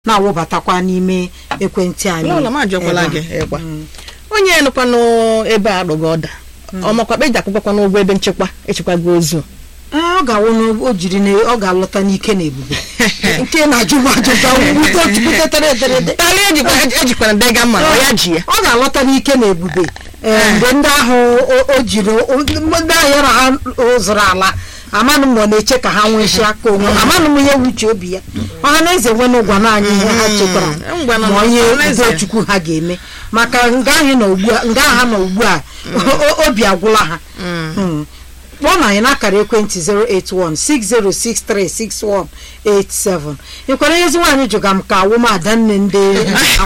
na-awụbatakwa n'ime ekwentị anyị n'ụlọ m ajọkwala ebe gị a. ịgwa onye nụkwanụ ebe a rụghị ọda ọmakwa eji akwụkwakwa n'ụgwọ ebe nchekwa echekwago ozu Ee, ọ ga-awụ na o jiri na ọ ga-alọta n'ike na ebube nke na-ajụ m ajụjụ wute chukwutetere ederede karịa ejikwa ejikwana dega mma ọ ya ji ya ọ ga-alọta n'ike na ebube ee, mgbe ndị ahụ o- o jiri o- ndị ahụ ya na ha zụrụ ala amanụ m na ọ na-eche ka ha nwechie aka onwe amanụ m ihe wuche obi ya ọha na eze nwena ụgwa naanị ihe ha chekwara Mm, ngwa nọ ma onye n'ọhanaeze. udo chukwu ha ga-eme maka nga ahụ nọ ugbu a nga ha nọ ugbu a o- obi agwụla ha Mm. kpọọ na anyị n'akara ekwentị 08160636187 ịkwara ezi nwaanyị jụga m ka awụm adanne ndị